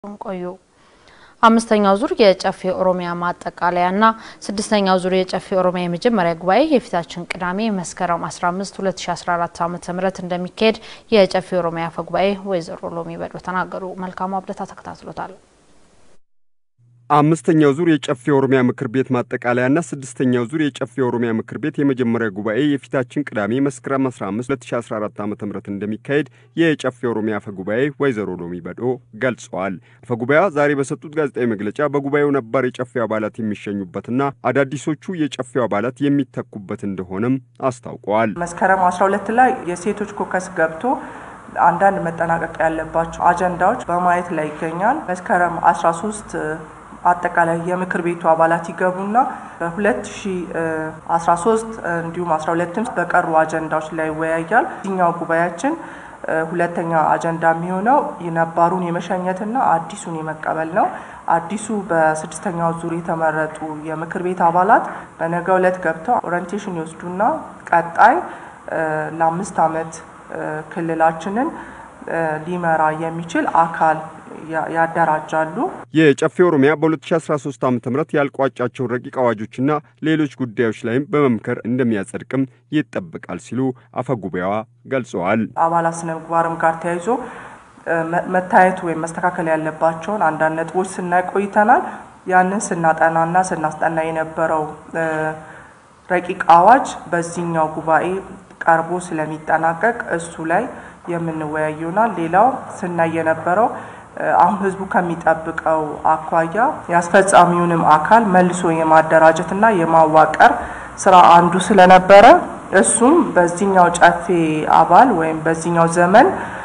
ቆዩ። አምስተኛው ዙር የጨፌ ኦሮሚያ ማጠቃለያና ስድስተኛው ዙር የጨፌ ኦሮሚያ የመጀመሪያ ጉባኤ የፊታችን ቅዳሜ መስከረም 15 2014 ዓ.ም እንደሚካሄድ የጨፌ ኦሮሚያ አፈ ጉባኤ ወይዘሮ ሎሚ በዶ ተናገሩ። መልካሙ አብደታ ተከታትሎታል። አምስተኛው ዙር የጨፌ ኦሮሚያ ምክር ቤት ማጠቃለያና ስድስተኛው ዙር የጨፌ ኦሮሚያ ምክር ቤት የመጀመሪያ ጉባኤ የፊታችን ቅዳሜ መስከረም 15 2014 ዓ ም እንደሚካሄድ የጨፌ ኦሮሚያ አፈ ጉባኤ ወይዘሮ ሎሚ በዶ ገልጸዋል። አፈ ጉባኤዋ ዛሬ በሰጡት ጋዜጣዊ መግለጫ በጉባኤው ነባር የጨፌ አባላት የሚሸኙበትና አዳዲሶቹ የጨፌው አባላት የሚተኩበት እንደሆነም አስታውቀዋል። መስከረም 12 ላይ የሴቶች ኮከስ ገብቶ አንዳንድ መጠናቀቅ ያለባቸው አጀንዳዎች በማየት ላይ ይገኛል። መስከረም 13 አጠቃላይ የምክር ቤቱ አባላት ይገቡና በ2013 እንዲሁም 12ም በቀሩ አጀንዳዎች ላይ ይወያያል። እዚኛው ጉባኤያችን ሁለተኛ አጀንዳ የሚሆነው የነባሩን የመሸኘትና አዲሱን የመቀበል ነው። አዲሱ በስድስተኛው ዙር የተመረጡ የምክር ቤት አባላት በነገው ዕለት ገብተው ኦሪንቴሽን ይወስዱና ቀጣይ ለአምስት ዓመት ክልላችንን ሊመራ የሚችል አካል ያደራጃሉ። የጨፌ ኦሮሚያ በ2013 ዓ ም ያልቋጫቸውን ረቂቅ አዋጆችና ሌሎች ጉዳዮች ላይም በመምከር እንደሚያጸድቅም ይጠበቃል ሲሉ አፈጉባኤዋ ገልጸዋል። አባላት ስነ ምግባርም ጋር ተያይዞ መታየቱ ወይም መስተካከል ያለባቸውን አንዳንድ ነጥቦች ስናይ ቆይተናል። ያንን ስናጠናና ስናስጠና የነበረው ረቂቅ አዋጅ በዚህኛው ጉባኤ ቀርቦ ስለሚጠናቀቅ እሱ ላይ የምንወያይ ይሆናል። ሌላው ስናይ የነበረው አሁን ህዝቡ ከሚጠብቀው አኳያ የአስፈጻሚውንም አካል መልሶ የማደራጀትና የማዋቀር ስራ አንዱ ስለነበረ እሱም በዚህኛው ጨፌ አባል ወይም በዚህኛው ዘመን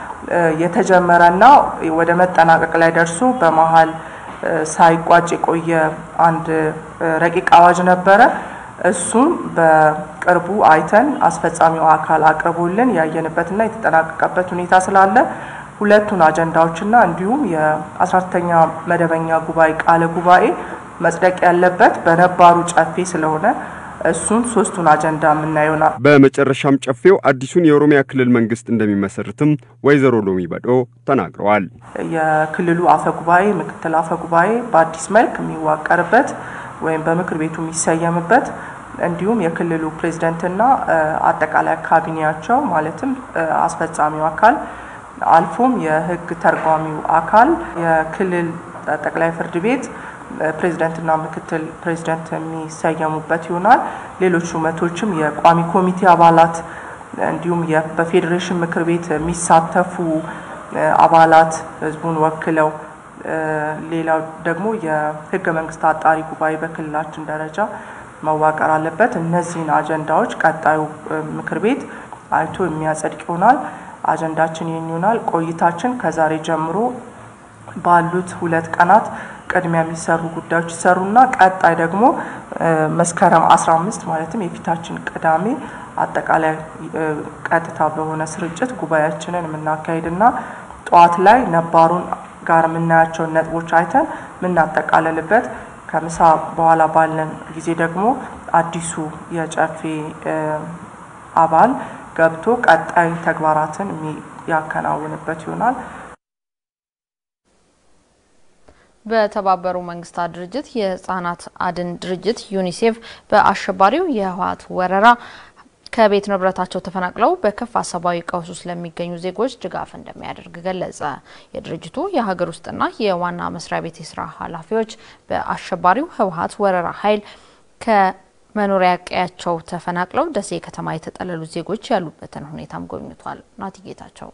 የተጀመረና ወደ መጠናቀቅ ላይ ደርሶ በመሀል ሳይቋጭ የቆየ አንድ ረቂቅ አዋጅ ነበረ። እሱም በቅርቡ አይተን አስፈጻሚው አካል አቅርቦልን ያየንበትና የተጠናቀቀበት ሁኔታ ስላለ ሁለቱን አጀንዳዎችና እንዲሁም የ14ተኛ መደበኛ ጉባኤ ቃለ ጉባኤ መጽደቅ ያለበት በነባሩ ጨፌ ስለሆነ እሱን ሶስቱን አጀንዳ የምናየውናል። በመጨረሻም ጨፌው አዲሱን የኦሮሚያ ክልል መንግስት እንደሚመሰርትም ወይዘሮ ሎሚ በዶ ተናግረዋል። የክልሉ አፈ ጉባኤ፣ ምክትል አፈ ጉባኤ በአዲስ መልክ የሚዋቀርበት ወይም በምክር ቤቱ የሚሰየምበት እንዲሁም የክልሉ ፕሬዝደንትና አጠቃላይ ካቢኔያቸው ማለትም አስፈጻሚው አካል አልፎም የህግ ተርጓሚው አካል የክልል ጠቅላይ ፍርድ ቤት ፕሬዝደንትና ምክትል ፕሬዝደንት የሚሰየሙበት ይሆናል። ሌሎች ሹመቶችም የቋሚ ኮሚቴ አባላት እንዲሁም በፌዴሬሽን ምክር ቤት የሚሳተፉ አባላት ህዝቡን ወክለው ሌላው ደግሞ የህገ መንግስት አጣሪ ጉባኤ በክልላችን ደረጃ መዋቀር አለበት። እነዚህን አጀንዳዎች ቀጣዩ ምክር ቤት አይቶ የሚያጸድቅ ይሆናል። አጀንዳችን ይህን ይሆናል። ቆይታችን ከዛሬ ጀምሮ ባሉት ሁለት ቀናት ቅድሚያ የሚሰሩ ጉዳዮች ይሰሩና ቀጣይ ደግሞ መስከረም 15 ማለትም የፊታችን ቅዳሜ አጠቃላይ ቀጥታ በሆነ ስርጭት ጉባኤያችንን የምናካሄድና ጠዋት ላይ ነባሩን ጋር የምናያቸውን ነጥቦች አይተን የምናጠቃልልበት ከምሳ በኋላ ባለን ጊዜ ደግሞ አዲሱ የጨፌ አባል ገብቶ ቀጣይ ተግባራትን ያከናውንበት ይሆናል። በተባበሩ መንግስታት ድርጅት የህጻናት አድን ድርጅት ዩኒሴፍ በአሸባሪው የህወሓት ወረራ ከቤት ንብረታቸው ተፈናቅለው በከፋ ሰብአዊ ቀውስ ውስጥ ለሚገኙ ዜጎች ድጋፍ እንደሚያደርግ ገለጸ። የድርጅቱ የሀገር ውስጥና የዋና መስሪያ ቤት የስራ ኃላፊዎች በአሸባሪው ህወሓት ወረራ ኃይል ከመኖሪያ ቀያቸው ተፈናቅለው ደሴ ከተማ የተጠለሉ ዜጎች ያሉበትን ሁኔታም ጎብኝቷል። ናቲ ጌታቸው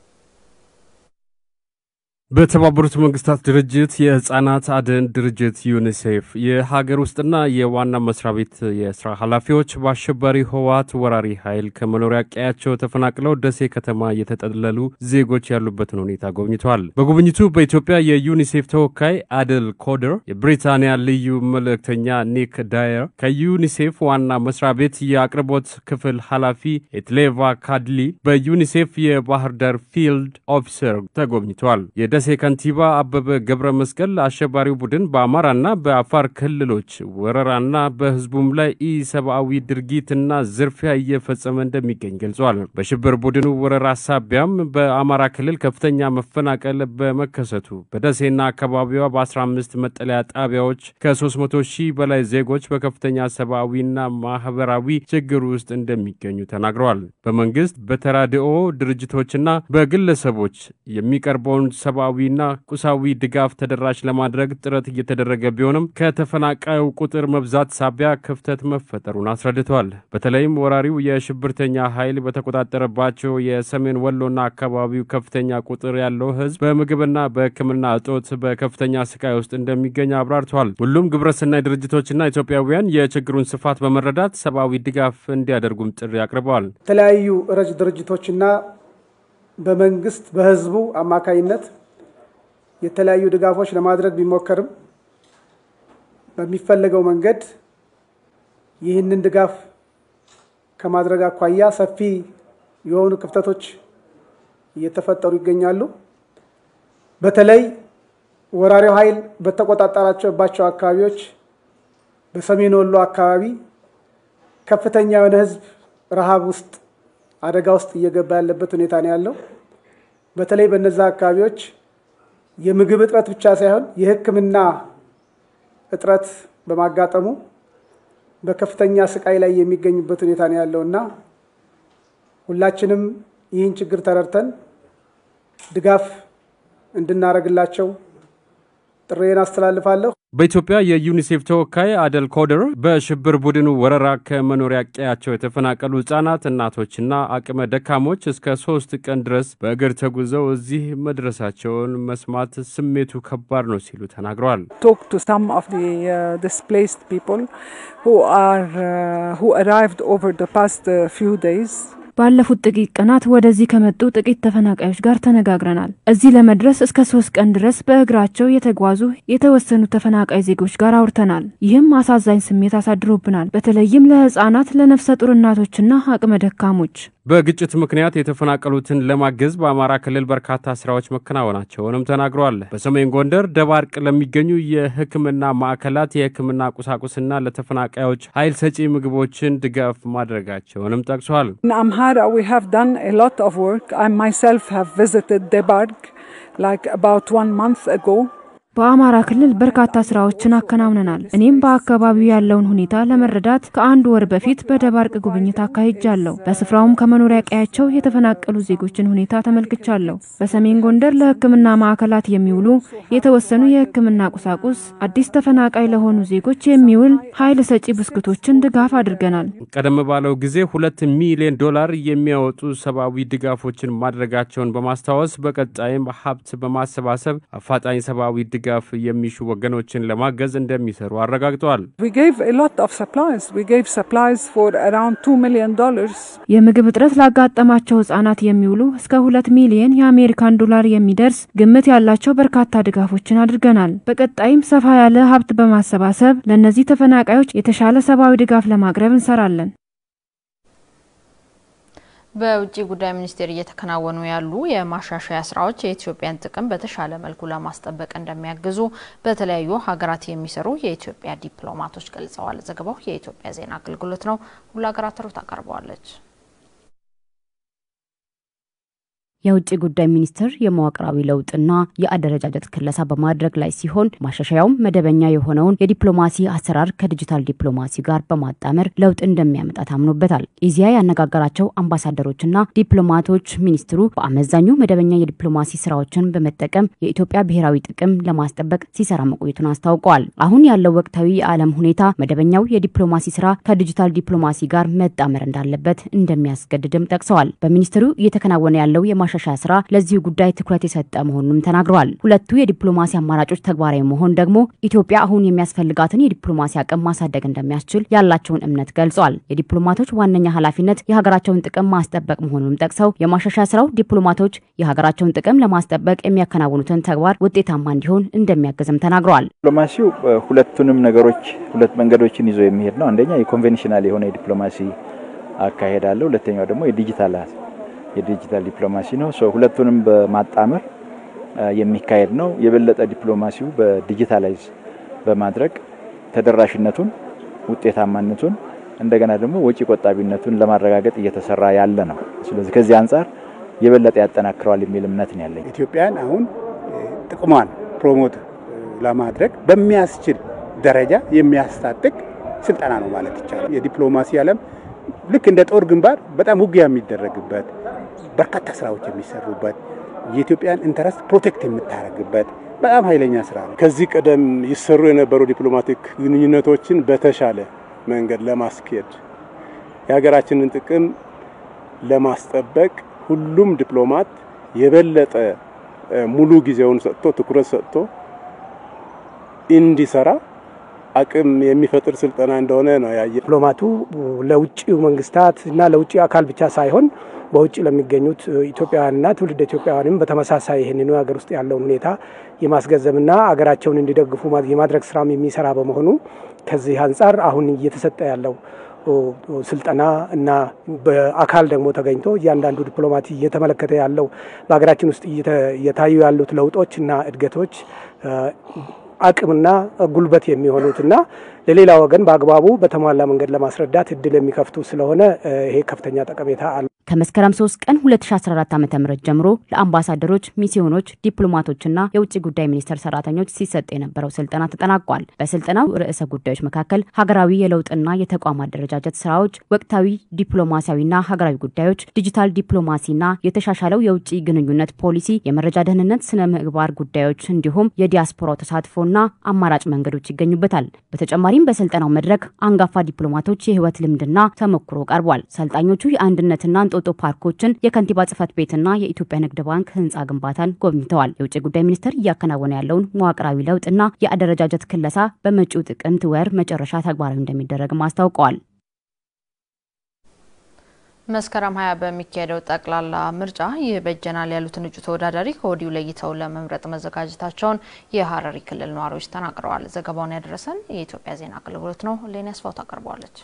በተባበሩት መንግስታት ድርጅት የህጻናት አድን ድርጅት ዩኒሴፍ የሀገር ውስጥና የዋና መስሪያ ቤት የስራ ኃላፊዎች በአሸባሪ ህወሓት ወራሪ ኃይል ከመኖሪያ ቀያቸው ተፈናቅለው ደሴ ከተማ የተጠለሉ ዜጎች ያሉበትን ሁኔታ ጎብኝተዋል። በጉብኝቱ በኢትዮጵያ የዩኒሴፍ ተወካይ አድል ኮደር፣ የብሪታንያ ልዩ መልእክተኛ ኒክ ዳየር፣ ከዩኒሴፍ ዋና መስሪያ ቤት የአቅርቦት ክፍል ኃላፊ ኤትሌቫ ካድሊ፣ በዩኒሴፍ የባህር ዳር ፊልድ ኦፊሰር ተጎብኝተዋል። የደሴ ከንቲባ አበበ ገብረ መስቀል አሸባሪው ቡድን በአማራና በአፋር ክልሎች ወረራና በህዝቡም ላይ ኢሰብአዊ ድርጊትና ዝርፊያ እየፈጸመ እንደሚገኝ ገልጿል። በሽብር ቡድኑ ወረራ ሳቢያም በአማራ ክልል ከፍተኛ መፈናቀል በመከሰቱ በደሴና አካባቢዋ በ15 መጠለያ ጣቢያዎች ከ300 ሺህ በላይ ዜጎች በከፍተኛ ሰብአዊና ማህበራዊ ችግር ውስጥ እንደሚገኙ ተናግረዋል። በመንግስት በተራድኦ ድርጅቶችና በግለሰቦች የሚቀርበውን ሰብአዊና ቁሳዊ ድጋፍ ተደራሽ ለማድረግ ጥረት እየተደረገ ቢሆንም ከተፈናቃዩ ቁጥር መብዛት ሳቢያ ክፍተት መፈጠሩን አስረድተዋል። በተለይም ወራሪው የሽብርተኛ ኃይል በተቆጣጠረባቸው የሰሜን ወሎና አካባቢው ከፍተኛ ቁጥር ያለው ህዝብ በምግብና በሕክምና እጦት በከፍተኛ ስቃይ ውስጥ እንደሚገኝ አብራርተዋል። ሁሉም ግብረሰናይ ድርጅቶችና ኢትዮጵያውያን የችግሩን ስፋት በመረዳት ሰብአዊ ድጋፍ እንዲያደርጉም ጥሪ አቅርበዋል። የተለያዩ ረጅ ድርጅቶችና በመንግስት በህዝቡ አማካይነት የተለያዩ ድጋፎች ለማድረግ ቢሞከርም በሚፈለገው መንገድ ይህንን ድጋፍ ከማድረግ አኳያ ሰፊ የሆኑ ክፍተቶች እየተፈጠሩ ይገኛሉ። በተለይ ወራሪው ኃይል በተቆጣጠራቸውባቸው አካባቢዎች በሰሜን ወሎ አካባቢ ከፍተኛ የሆነ ህዝብ ረሃብ ውስጥ አደጋ ውስጥ እየገባ ያለበት ሁኔታ ነው ያለው። በተለይ በነዛ አካባቢዎች የምግብ እጥረት ብቻ ሳይሆን የሕክምና እጥረት በማጋጠሙ በከፍተኛ ስቃይ ላይ የሚገኙበት ሁኔታ ነው ያለው እና ሁላችንም ይህን ችግር ተረድተን ድጋፍ እንድናደርግላቸው ጥሬን አስተላልፋለሁ። በኢትዮጵያ የዩኒሴፍ ተወካይ አደል ኮደር በሽብር ቡድኑ ወረራ ከመኖሪያ ቀያቸው የተፈናቀሉ ህጻናት፣ እናቶችና አቅመ ደካሞች እስከ ሶስት ቀን ድረስ በእግር ተጉዘው እዚህ መድረሳቸውን መስማት ስሜቱ ከባድ ነው ሲሉ ተናግረዋል። talk to some of the uh, displaced people who are uh, who arrived over the past uh, few days. ባለፉት ጥቂት ቀናት ወደዚህ ከመጡ ጥቂት ተፈናቃዮች ጋር ተነጋግረናል። እዚህ ለመድረስ እስከ ሶስት ቀን ድረስ በእግራቸው የተጓዙ የተወሰኑ ተፈናቃይ ዜጎች ጋር አውርተናል። ይህም አሳዛኝ ስሜት አሳድሮብናል። በተለይም ለህጻናት፣ ለነፍሰ ጡር እናቶችና አቅመ ደካሞች። በግጭት ምክንያት የተፈናቀሉትን ለማገዝ በአማራ ክልል በርካታ ስራዎች መከናወናቸውንም ተናግረዋል። በሰሜን ጎንደር ደባርቅ ለሚገኙ የሕክምና ማዕከላት የሕክምና ቁሳቁስና ለተፈናቃዮች ኃይል ሰጪ ምግቦችን ድጋፍ ማድረጋቸውንም ጠቅሷል። In Amhara, we have done a lot of work. I myself have visited Debark like about one month ago. በአማራ ክልል በርካታ ስራዎችን አከናውነናል። እኔም በአካባቢው ያለውን ሁኔታ ለመረዳት ከአንድ ወር በፊት በደባርቅ ጉብኝት አካሂጃለሁ። በስፍራውም ከመኖሪያ ቀያቸው የተፈናቀሉ ዜጎችን ሁኔታ ተመልክቻለሁ። በሰሜን ጎንደር ለሕክምና ማዕከላት የሚውሉ የተወሰኑ የሕክምና ቁሳቁስ፣ አዲስ ተፈናቃይ ለሆኑ ዜጎች የሚውል ኃይል ሰጪ ብስኩቶችን ድጋፍ አድርገናል። ቀደም ባለው ጊዜ ሁለት ሚሊዮን ዶላር የሚያወጡ ሰብአዊ ድጋፎችን ማድረጋቸውን በማስታወስ በቀጣይም ሀብት በማሰባሰብ አፋጣኝ ሰብአዊ ድጋፍ የሚሹ ወገኖችን ለማገዝ እንደሚሰሩ አረጋግጠዋል። We gave a lot of supplies. We gave supplies for around $2 million. የምግብ እጥረት ላጋጠማቸው ህጻናት የሚውሉ እስከ ሁለት ሚሊየን የአሜሪካን ዶላር የሚደርስ ግምት ያላቸው በርካታ ድጋፎችን አድርገናል። በቀጣይም ሰፋ ያለ ሀብት በማሰባሰብ ለእነዚህ ተፈናቃዮች የተሻለ ሰብአዊ ድጋፍ ለማቅረብ እንሰራለን። በውጭ ጉዳይ ሚኒስቴር እየተከናወኑ ያሉ የማሻሻያ ስራዎች የኢትዮጵያን ጥቅም በተሻለ መልኩ ለማስጠበቅ እንደሚያግዙ በተለያዩ ሀገራት የሚሰሩ የኢትዮጵያ ዲፕሎማቶች ገልጸዋል። ዘገባው የኢትዮጵያ ዜና አገልግሎት ነው። ሁሉ ሀገራት ሩት ታቀርበዋለች። የውጭ ጉዳይ ሚኒስቴር የመዋቅራዊ ለውጥና የአደረጃጀት ክለሳ በማድረግ ላይ ሲሆን ማሻሻያውም መደበኛ የሆነውን የዲፕሎማሲ አሰራር ከዲጂታል ዲፕሎማሲ ጋር በማጣመር ለውጥ እንደሚያመጣ ታምኖበታል። ኢዚያ ያነጋገራቸው አምባሳደሮችና ዲፕሎማቶች ሚኒስትሩ በአመዛኙ መደበኛ የዲፕሎማሲ ስራዎችን በመጠቀም የኢትዮጵያ ብሔራዊ ጥቅም ለማስጠበቅ ሲሰራ መቆየቱን አስታውቀዋል። አሁን ያለው ወቅታዊ የዓለም ሁኔታ መደበኛው የዲፕሎማሲ ስራ ከዲጂታል ዲፕሎማሲ ጋር መጣመር እንዳለበት እንደሚያስገድድም ጠቅሰዋል። በሚኒስትሩ እየተከናወነ ያለው የማሻሻያ ስራ ለዚሁ ጉዳይ ትኩረት የሰጠ መሆኑንም ተናግረዋል። ሁለቱ የዲፕሎማሲ አማራጮች ተግባራዊ መሆን ደግሞ ኢትዮጵያ አሁን የሚያስፈልጋትን የዲፕሎማሲ አቅም ማሳደግ እንደሚያስችል ያላቸውን እምነት ገልጸዋል። የዲፕሎማቶች ዋነኛ ኃላፊነት የሀገራቸውን ጥቅም ማስጠበቅ መሆኑንም ጠቅሰው የማሻሻያ ስራው ዲፕሎማቶች የሀገራቸውን ጥቅም ለማስጠበቅ የሚያከናውኑትን ተግባር ውጤታማ እንዲሆን እንደሚያግዝም ተናግረዋል። ዲፕሎማሲው ሁለቱንም ነገሮች ሁለት መንገዶችን ይዞ የሚሄድ ነው። አንደኛ የኮንቬንሽናል የሆነ የዲፕሎማሲ አካሄድ አለ። ሁለተኛው ደግሞ የዲጂታል የዲጂታል ዲፕሎማሲ ነው። ሁለቱንም በማጣመር የሚካሄድ ነው። የበለጠ ዲፕሎማሲው በዲጂታላይዝ በማድረግ ተደራሽነቱን፣ ውጤታማነቱን እንደገና ደግሞ ወጪ ቆጣቢነቱን ለማረጋገጥ እየተሰራ ያለ ነው። ስለዚህ ከዚህ አንጻር የበለጠ ያጠናክረዋል የሚል እምነት ነው ያለኝ። ኢትዮጵያን አሁን ጥቅሟን ፕሮሞት ለማድረግ በሚያስችል ደረጃ የሚያስታጥቅ ስልጠና ነው ማለት ይቻላል። የዲፕሎማሲ ዓለም ልክ እንደ ጦር ግንባር በጣም ውጊያ የሚደረግበት በርካታ ስራዎች የሚሰሩበት የኢትዮጵያን ኢንተረስት ፕሮቴክት የምታደርግበት በጣም ኃይለኛ ስራ ነው። ከዚህ ቀደም ይሰሩ የነበሩ ዲፕሎማቲክ ግንኙነቶችን በተሻለ መንገድ ለማስኬድ የሀገራችንን ጥቅም ለማስጠበቅ ሁሉም ዲፕሎማት የበለጠ ሙሉ ጊዜውን ሰጥቶ ትኩረት ሰጥቶ እንዲሰራ አቅም የሚፈጥር ስልጠና እንደሆነ ነው ያየ። ዲፕሎማቱ ለውጭ መንግስታት እና ለውጭ አካል ብቻ ሳይሆን በውጭ ለሚገኙት ኢትዮጵያውያንና ትውልድ ኢትዮጵያውያንም በተመሳሳይ ይህንኑ ሀገር ውስጥ ያለውን ሁኔታ የማስገንዘብና ሀገራቸውን እንዲደግፉ የማድረግ ስራም የሚሰራ በመሆኑ ከዚህ አንጻር አሁን እየተሰጠ ያለው ስልጠና እና በአካል ደግሞ ተገኝቶ እያንዳንዱ ዲፕሎማት እየተመለከተ ያለው በሀገራችን ውስጥ እየታዩ ያሉት ለውጦች እና እድገቶች አቅምና ጉልበት የሚሆኑትና ለሌላ ወገን በአግባቡ በተሟላ መንገድ ለማስረዳት እድል የሚከፍቱ ስለሆነ ይሄ ከፍተኛ ጠቀሜታ አለ። ከመስከረም 3 ቀን 2014 ዓ.ም ጀምሮ ለአምባሳደሮች፣ ሚስዮኖች፣ ዲፕሎማቶችና የውጭ ጉዳይ ሚኒስቴር ሰራተኞች ሲሰጥ የነበረው ስልጠና ተጠናቋል። በስልጠናው ርዕሰ ጉዳዮች መካከል ሀገራዊ የለውጥና የተቋም አደረጃጀት ስራዎች፣ ወቅታዊ ዲፕሎማሲያዊና ሀገራዊ ጉዳዮች፣ ዲጂታል ዲፕሎማሲና የተሻሻለው የውጭ ግንኙነት ፖሊሲ፣ የመረጃ ደህንነት፣ ስነ ምግባር ጉዳዮች እንዲሁም የዲያስፖራው ተሳትፎና አማራጭ መንገዶች ይገኙበታል። በተጨማሪም በስልጠናው መድረክ አንጋፋ ዲፕሎማቶች የህይወት ልምድና ተሞክሮ ቀርቧል። ሰልጣኞቹ የአንድነትና እንጦጦ ፓርኮችን፣ የከንቲባ ጽህፈት ቤትና የኢትዮጵያ ንግድ ባንክ ህንፃ ግንባታን ጎብኝተዋል። የውጭ ጉዳይ ሚኒስቴር እያከናወነ ያለውን መዋቅራዊ ለውጥና የአደረጃጀት ክለሳ በመጪው ጥቅምት ወር መጨረሻ ተግባራዊ እንደሚደረግም አስታውቀዋል። መስከረም ሀያ በሚካሄደው ጠቅላላ ምርጫ ይበጀናል ያሉትን እጩ ተወዳዳሪ ከወዲሁ ለይተው ለመምረጥ መዘጋጀታቸውን የሀረሪ ክልል ነዋሪዎች ተናግረዋል። ዘገባውን ያደረሰን የኢትዮጵያ ዜና አገልግሎት ነው። ሌኒ አስፋው ታቀርበዋለች።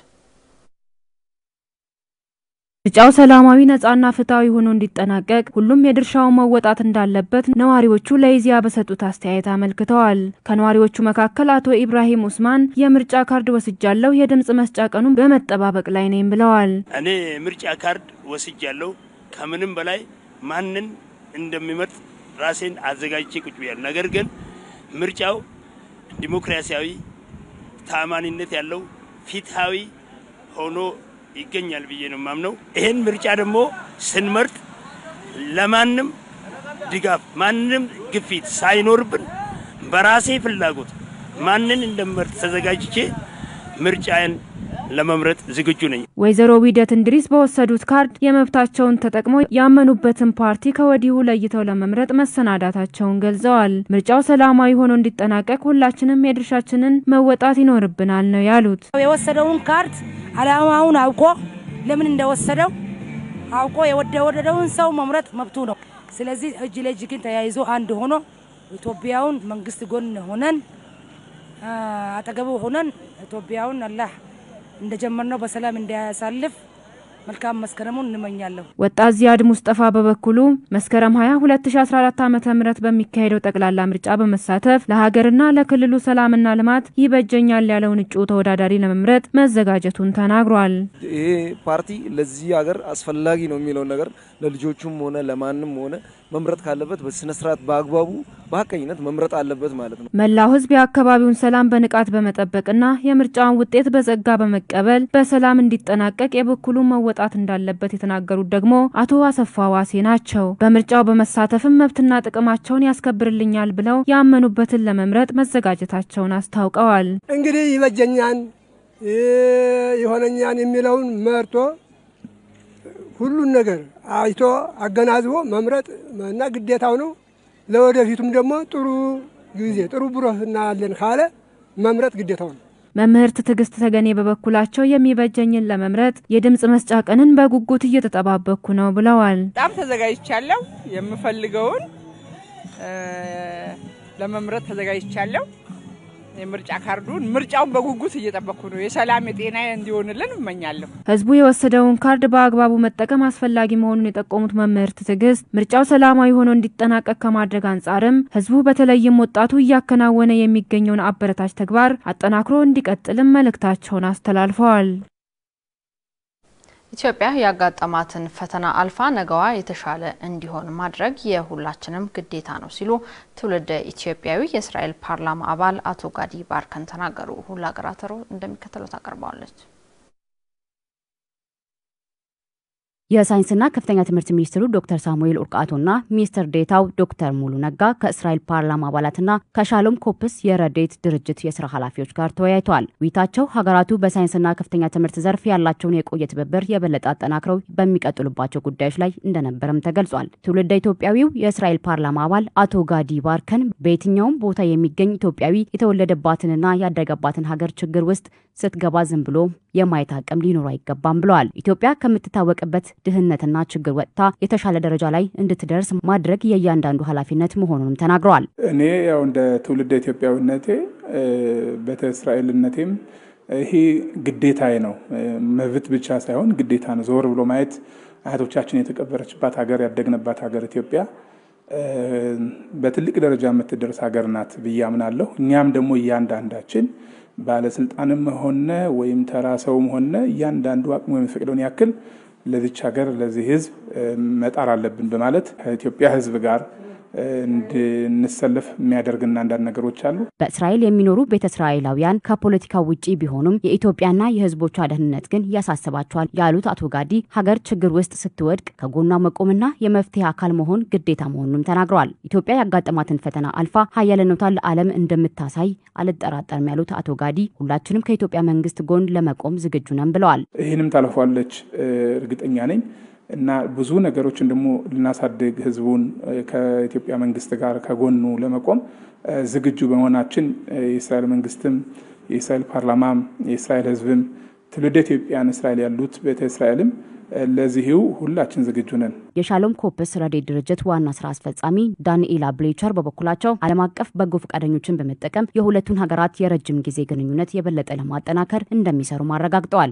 ምርጫው ሰላማዊ ነጻና ፍትሐዊ ሆኖ እንዲጠናቀቅ ሁሉም የድርሻውን መወጣት እንዳለበት ነዋሪዎቹ ለኢዜአ በሰጡት አስተያየት አመልክተዋል። ከነዋሪዎቹ መካከል አቶ ኢብራሂም ኡስማን የምርጫ ካርድ ወስጃለሁ፣ የድምጽ መስጫ ቀኑን በመጠባበቅ ላይ ነኝ ብለዋል። እኔ ምርጫ ካርድ ወስጃለሁ። ከምንም በላይ ማንን እንደሚመርጥ ራሴን አዘጋጅቼ ቁጭ ብያለሁ። ነገር ግን ምርጫው ዲሞክራሲያዊ፣ ተአማኒነት ያለው ፍትሐዊ ሆኖ ይገኛል ብዬ ነው የማምነው። ይህን ምርጫ ደግሞ ስንመርጥ ለማንም ድጋፍ ማንም ግፊት ሳይኖርብን በራሴ ፍላጎት ማንን እንደምመርጥ ተዘጋጅቼ ምርጫዬን ለመምረጥ ዝግጁ ነኝ። ወይዘሮ ዊደት እንድሪስ በወሰዱት ካርድ የመብታቸውን ተጠቅመው ያመኑበትን ፓርቲ ከወዲሁ ለይተው ለመምረጥ መሰናዳታቸውን ገልጸዋል። ምርጫው ሰላማዊ ሆኖ እንዲጠናቀቅ ሁላችንም የድርሻችንን መወጣት ይኖርብናል ነው ያሉት። የወሰደውን ካርድ አላማውን አውቆ ለምን እንደወሰደው አውቆ የወደደውን ሰው መምረጥ መብቱ ነው። ስለዚህ እጅ ለእጅ ግን ተያይዞ አንድ ሆኖ ኢትዮጵያውን መንግስት ጎን ሆነን አጠገቡ ሆነን ኢትዮጵያውን አላህ እንደጀመርነው በሰላም እንዲያሳልፍ መልካም መስከረሙን እንመኛለሁ። ወጣት ዚያድ ሙስጠፋ በበኩሉ መስከረም 20 2014 ዓ.ም በሚካሄደው ጠቅላላ ምርጫ በመሳተፍ ለሀገርና ለክልሉ ሰላምና ልማት ይበጀኛል ያለውን እጩ ተወዳዳሪ ለመምረጥ መዘጋጀቱን ተናግሯል። ይሄ ፓርቲ ለዚህ ሀገር አስፈላጊ ነው የሚለውን ነገር ለልጆቹም ሆነ ለማንም ሆነ መምረጥ ካለበት በስነ ስርዓት በአግባቡ በሀቀኝነት መምረጥ አለበት ማለት ነው። መላው ሕዝብ የአካባቢውን ሰላም በንቃት በመጠበቅና የምርጫውን ውጤት በጸጋ በመቀበል በሰላም እንዲጠናቀቅ የበኩሉን መወጣት እንዳለበት የተናገሩት ደግሞ አቶ አሰፋ ዋሴ ናቸው። በምርጫው በመሳተፍም መብትና ጥቅማቸውን ያስከብርልኛል ብለው ያመኑበትን ለመምረጥ መዘጋጀታቸውን አስታውቀዋል። እንግዲህ ይበጀኛን የሆነኛን የሚለውን መርጦ ሁሉን ነገር አይቶ አገናዝቦ መምረጥ እና ግዴታው ነው። ለወደፊቱም ደግሞ ጥሩ ጊዜ ጥሩ ብሩህ እናያለን ካለ መምረጥ ግዴታው ነው። መምህርት ትዕግስት ተገኔ በበኩላቸው የሚበጀኝን ለመምረጥ የድምፅ መስጫ ቀንን በጉጉት እየተጠባበቅኩ ነው ብለዋል። በጣም ተዘጋጅቻለሁ። የምፈልገውን ለመምረጥ ተዘጋጅቻለሁ። የምርጫ ካርዱን ምርጫውን በጉጉት እየጠበቅኩ ነው። የሰላም የጤና እንዲሆንልን እመኛለሁ። ህዝቡ የወሰደውን ካርድ በአግባቡ መጠቀም አስፈላጊ መሆኑን የጠቆሙት መምህርት ትዕግስት ምርጫው ሰላማዊ ሆኖ እንዲጠናቀቅ ከማድረግ አንጻርም ህዝቡ በተለይም ወጣቱ እያከናወነ የሚገኘውን አበረታች ተግባር አጠናክሮ እንዲቀጥልም መልእክታቸውን አስተላልፈዋል። ኢትዮጵያ ያጋጠማትን ፈተና አልፋ ነገዋ የተሻለ እንዲሆን ማድረግ የሁላችንም ግዴታ ነው ሲሉ ትውልደ ኢትዮጵያዊ የእስራኤል ፓርላማ አባል አቶ ጋዲ ባርከን ተናገሩ። ሁላ ገራተሮ እንደሚከተለው ታቀርበዋለች። የሳይንስና ከፍተኛ ትምህርት ሚኒስትሩ ዶክተር ሳሙኤል ኡርቃቶና ሚኒስትር ዴታው ዶክተር ሙሉ ነጋ ከእስራኤል ፓርላማ አባላትና ከሻሎም ኮፕስ የረዴት ድርጅት የስራ ኃላፊዎች ጋር ተወያይተዋል። ውይይታቸው ሀገራቱ በሳይንስና ከፍተኛ ትምህርት ዘርፍ ያላቸውን የቆየ ትብብር የበለጠ አጠናክረው በሚቀጥሉባቸው ጉዳዮች ላይ እንደነበረም ተገልጿል። ትውልደ ኢትዮጵያዊው የእስራኤል ፓርላማ አባል አቶ ጋዲ ባርከን በየትኛውም ቦታ የሚገኝ ኢትዮጵያዊ የተወለደባትንና ያደገባትን ሀገር ችግር ውስጥ ስትገባ ዝም ብሎ የማየት አቅም ሊኖሩ አይገባም ብለዋል። ኢትዮጵያ ከምትታወቅበት ድህነትና ችግር ወጥታ የተሻለ ደረጃ ላይ እንድትደርስ ማድረግ የእያንዳንዱ ኃላፊነት መሆኑንም ተናግረዋል። እኔ ያው እንደ ትውልደ ኢትዮጵያዊነቴ ቤተ እስራኤልነቴም ይሄ ግዴታዬ ነው። መብት ብቻ ሳይሆን ግዴታ ነው። ዞር ብሎ ማየት አያቶቻችን የተቀበረችባት ሀገር፣ ያደግንባት ሀገር ኢትዮጵያ በትልቅ ደረጃ የምትደርስ ሀገር ናት ብዬ አምናለሁ። እኛም ደግሞ እያንዳንዳችን ባለስልጣንም ሆነ ወይም ተራ ሰውም ሆነ እያንዳንዱ አቅሙ የሚፈቅደውን ያክል ለዚች ሀገር ለዚህ ህዝብ መጣር አለብን በማለት ከኢትዮጵያ ህዝብ ጋር እንድንሰለፍ የሚያደርግና አንዳንድ ነገሮች አሉ። በእስራኤል የሚኖሩ ቤተ እስራኤላውያን ከፖለቲካው ውጪ ቢሆኑም የኢትዮጵያና የህዝቦቿ ደህንነት ግን ያሳስባቸዋል ያሉት አቶ ጋዲ ሀገር ችግር ውስጥ ስትወድቅ ከጎኗ መቆምና የመፍትሄ አካል መሆን ግዴታ መሆኑንም ተናግረዋል። ኢትዮጵያ ያጋጠማትን ፈተና አልፋ ሀያልነቷን ለዓለም እንደምታሳይ አልጠራጠርም ያሉት አቶ ጋዲ ሁላችንም ከኢትዮጵያ መንግስት ጎን ለመቆም ዝግጁ ነን ብለዋል። ይህንም ታልፏለች እርግጠኛ ነኝ እና ብዙ ነገሮችን ደግሞ ልናሳድግ ህዝቡን ከኢትዮጵያ መንግስት ጋር ከጎኑ ለመቆም ዝግጁ በመሆናችን የእስራኤል መንግስትም የእስራኤል ፓርላማም የእስራኤል ህዝብም ትውልደ ኢትዮጵያን እስራኤል ያሉት ቤተ እስራኤልም ለዚህው ሁላችን ዝግጁ ነን። የሻሎም ኮፕስ ረድኤት ድርጅት ዋና ስራ አስፈጻሚ ዳንኤላ ብሌቸር በበኩላቸው ዓለም አቀፍ በጎ ፈቃደኞችን በመጠቀም የሁለቱን ሀገራት የረጅም ጊዜ ግንኙነት የበለጠ ለማጠናከር እንደሚሰሩ አረጋግጠዋል።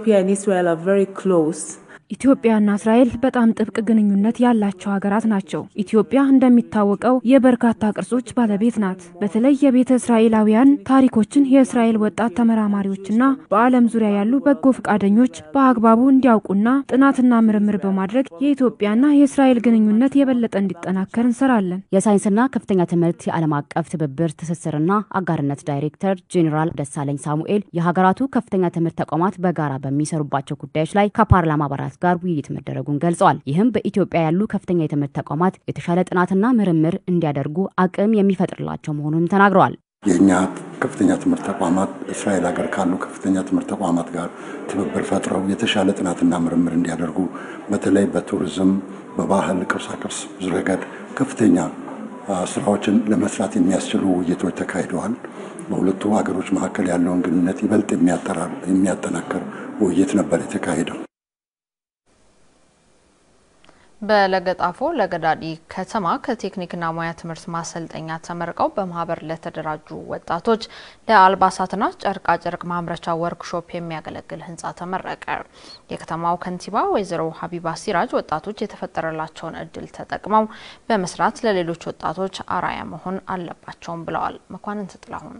ኢትዮጵያና እስራኤል በጣም ጥብቅ ግንኙነት ያላቸው ሀገራት ናቸው። ኢትዮጵያ እንደሚታወቀው የበርካታ ቅርሶች ባለቤት ናት። በተለይ የቤተ እስራኤላውያን ታሪኮችን የእስራኤል ወጣት ተመራማሪዎችና በዓለም ዙሪያ ያሉ በጎ ፈቃደኞች በአግባቡ እንዲያውቁና ጥናትና ምርምር በማድረግ የኢትዮጵያና የእስራኤል ግንኙነት የበለጠ እንዲጠናከር እንሰራለን። የሳይንስና ከፍተኛ ትምህርት የዓለም አቀፍ ትብብር ትስስርና አጋርነት ዳይሬክተር ጄኔራል ደሳለኝ ሳሙኤል የሀገራቱ ከፍተኛ ትምህርት ተቋማት በጋራ በሚሰሩባቸው ጉዳዮች ላይ ከፓርላማ አባላት ጋር ውይይት መደረጉን ገልጸዋል። ይህም በኢትዮጵያ ያሉ ከፍተኛ የትምህርት ተቋማት የተሻለ ጥናትና ምርምር እንዲያደርጉ አቅም የሚፈጥርላቸው መሆኑንም ተናግረዋል። የእኛ ከፍተኛ ትምህርት ተቋማት እስራኤል ሀገር ካሉ ከፍተኛ ትምህርት ተቋማት ጋር ትብብር ፈጥረው የተሻለ ጥናትና ምርምር እንዲያደርጉ በተለይ በቱሪዝም፣ በባህል ቅርሳቅርስ ረገድ ከፍተኛ ስራዎችን ለመስራት የሚያስችሉ ውይይቶች ተካሂደዋል። በሁለቱ ሀገሮች መካከል ያለውን ግንኙነት ይበልጥ የሚያጠናክር ውይይት ነበር የተካሄደው። በለገጣፎ ለገዳዲ ከተማ ከቴክኒክና ሙያ ትምህርት ማሰልጠኛ ተመርቀው በማህበር ለተደራጁ ወጣቶች ለአልባሳትና ጨርቃ ጨርቅ ማምረቻ ወርክሾፕ የሚያገለግል ህንፃ ተመረቀ። የከተማው ከንቲባ ወይዘሮ ሀቢባ ሲራጅ ወጣቶች የተፈጠረላቸውን እድል ተጠቅመው በመስራት ለሌሎች ወጣቶች አራያ መሆን አለባቸውም ብለዋል። መኳንንት ጥላሁን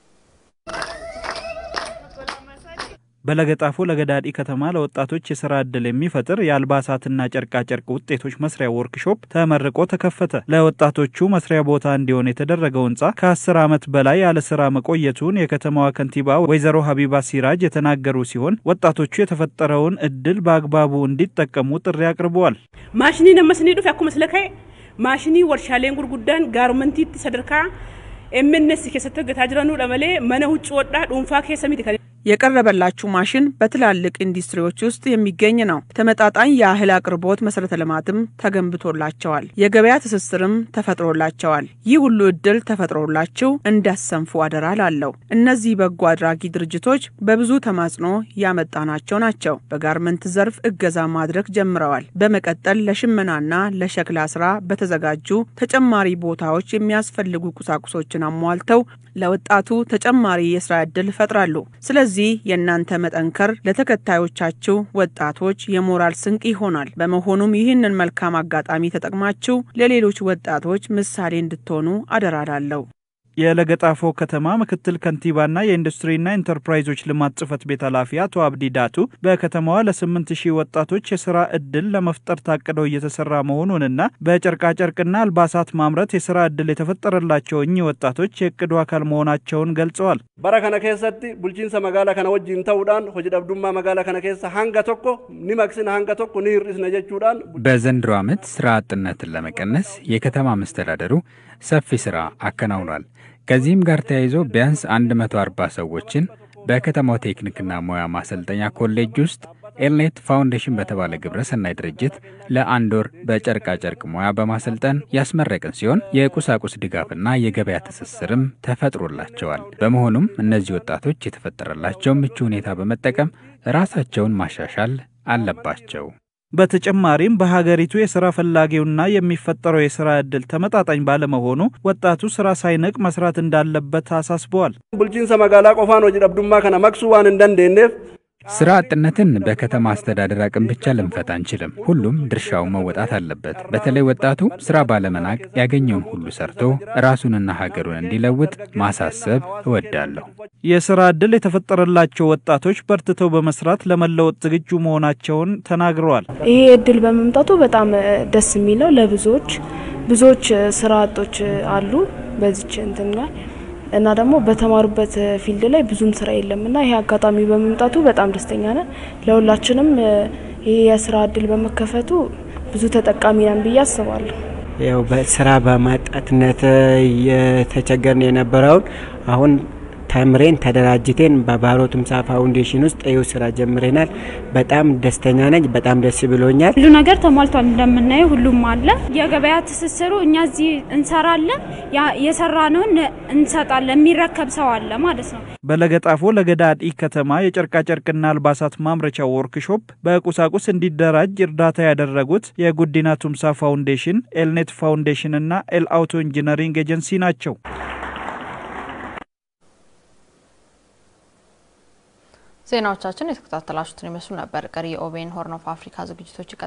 በለገጣፎ ለገዳዲ ከተማ ለወጣቶች የስራ ዕድል የሚፈጥር የአልባሳትና ጨርቃጨርቅ ውጤቶች መስሪያ ወርክሾፕ ተመርቆ ተከፈተ። ለወጣቶቹ መስሪያ ቦታ እንዲሆን የተደረገው ህንፃ ከአስር ዓመት በላይ ያለ ስራ መቆየቱን የከተማዋ ከንቲባ ወይዘሮ ሀቢባ ሲራጅ የተናገሩ ሲሆን ወጣቶቹ የተፈጠረውን እድል በአግባቡ እንዲጠቀሙ ጥሪ አቅርበዋል። ማሽኒ ነመስኒ ዱፍ አኩ መስለከ ማሽኒ ወርሻሌን ጉርጉዳን ጋርመንቲት ሰደርካ ኤምነስ ኬሰተ ገታ ጅረኑ ለመሌ መነ ውጭ ወዳ ዱንፋ ኬሰ ሚቲ የቀረበላችሁ ማሽን በትላልቅ ኢንዱስትሪዎች ውስጥ የሚገኝ ነው። ተመጣጣኝ የእህል አቅርቦት መሰረተ ልማትም ተገንብቶላቸዋል። የገበያ ትስስርም ተፈጥሮላቸዋል። ይህ ሁሉ እድል ተፈጥሮላችሁ እንዳሰንፉ አደራ ላለው እነዚህ በጎ አድራጊ ድርጅቶች በብዙ ተማጽኖ ያመጣናቸው ናቸው። በጋርመንት ዘርፍ እገዛ ማድረግ ጀምረዋል። በመቀጠል ለሽመናና ለሸክላ ስራ በተዘጋጁ ተጨማሪ ቦታዎች የሚያስፈልጉ ቁሳቁሶችን አሟልተው ለወጣቱ ተጨማሪ የስራ ዕድል ይፈጥራሉ። ስለዚህ የእናንተ መጠንከር ለተከታዮቻችሁ ወጣቶች የሞራል ስንቅ ይሆናል። በመሆኑም ይህንን መልካም አጋጣሚ ተጠቅማችሁ ለሌሎች ወጣቶች ምሳሌ እንድትሆኑ አደራላለሁ። የለገጣፎ ከተማ ምክትል ከንቲባና የኢንዱስትሪና ኢንተርፕራይዞች ልማት ጽህፈት ቤት ኃላፊ አቶ አብዲ ዳቱ በከተማዋ ለስምንት ሺህ ወጣቶች የስራ እድል ለመፍጠር ታቅደው እየተሰራ መሆኑንና በጨርቃጨርቅና አልባሳት ማምረት የስራ እድል የተፈጠረላቸው እኚህ ወጣቶች የእቅዱ አካል መሆናቸውን ገልጸዋል። bara kana keessatti bulchiinsa magaalaa kana wajjin ta'uudhaan hojii dhabdummaa magaalaa kana keessa hanga tokko ni maqsina hanga tokko ni hir'isna jechuudhaan በዘንድሮ ዓመት ስራ አጥነትን ለመቀነስ የከተማ መስተዳደሩ ሰፊ ስራ አከናውኗል። ከዚህም ጋር ተያይዞ ቢያንስ 140 ሰዎችን በከተማው ቴክኒክና ሙያ ማሰልጠኛ ኮሌጅ ውስጥ ኤልኔት ፋውንዴሽን በተባለ ግብረ ሰናይ ድርጅት ለአንድ ወር በጨርቃ ጨርቅ ሙያ በማሰልጠን ያስመረቅን ሲሆን የቁሳቁስ ድጋፍና የገበያ ትስስርም ተፈጥሮላቸዋል። በመሆኑም እነዚህ ወጣቶች የተፈጠረላቸው ምቹ ሁኔታ በመጠቀም ራሳቸውን ማሻሻል አለባቸው። በተጨማሪም በሀገሪቱ የስራ ፈላጊውና የሚፈጠረው የስራ ዕድል ተመጣጣኝ ባለመሆኑ ወጣቱ ስራ ሳይንቅ መስራት እንዳለበት አሳስበዋል። bulchiinsa magaalaa qofaan hojii dhabdummaa kana maqsuu waan hin dandeenyeef ስራ አጥነትን በከተማ አስተዳደር አቅም ብቻ ልንፈታ አንችልም። ሁሉም ድርሻው መወጣት አለበት። በተለይ ወጣቱ ስራ ባለመናቅ ያገኘውን ሁሉ ሰርቶ ራሱንና ሀገሩን እንዲለውጥ ማሳሰብ እወዳለሁ። የስራ ዕድል የተፈጠረላቸው ወጣቶች በርትተው በመስራት ለመለወጥ ዝግጁ መሆናቸውን ተናግረዋል። ይሄ እድል በመምጣቱ በጣም ደስ የሚለው ለብዙዎች ብዙዎች ስራ አጦች አሉ በዚች እንትን ላይ እና ደግሞ በተማሩበት ፊልድ ላይ ብዙም ስራ የለም እና ይሄ አጋጣሚ በመምጣቱ በጣም ደስተኛ ነን። ለሁላችንም ይሄ የስራ እድል በመከፈቱ ብዙ ተጠቃሚ ነን ብዬ አስባለሁ። ያው በስራ በማጣትነት እየተቸገርን የነበረውን አሁን ተምሬን ተደራጅቴን በባሮ ቱምሳ ፋውንዴሽን ውስጥ ይኸው ስራ ጀምረናል። በጣም ደስተኛ ነኝ። በጣም ደስ ብሎኛል። ሁሉ ነገር ተሟልቷል። እንደምናየው ሁሉም አለ። የገበያ ትስስሩ እኛ እዚህ እንሰራለን፣ የሰራነውን እንሰጣለን። የሚረከብ ሰው አለ ማለት ነው። በለገጣፎ ለገዳዲ ከተማ የጨርቃጨርቅና አልባሳት ማምረቻ ወርክሾፕ በቁሳቁስ እንዲደራጅ እርዳታ ያደረጉት የጉዲና ቱምሳ ፋውንዴሽን፣ ኤልኔት ፋውንዴሽን እና ኤል አውቶ ኢንጂነሪንግ ኤጀንሲ ናቸው። ዜናዎቻችን የተከታተላችሁትን ይመስሉ ነበር። ቀሪ የኦቤን ሆርን ኦፍ አፍሪካ ዝግጅቶች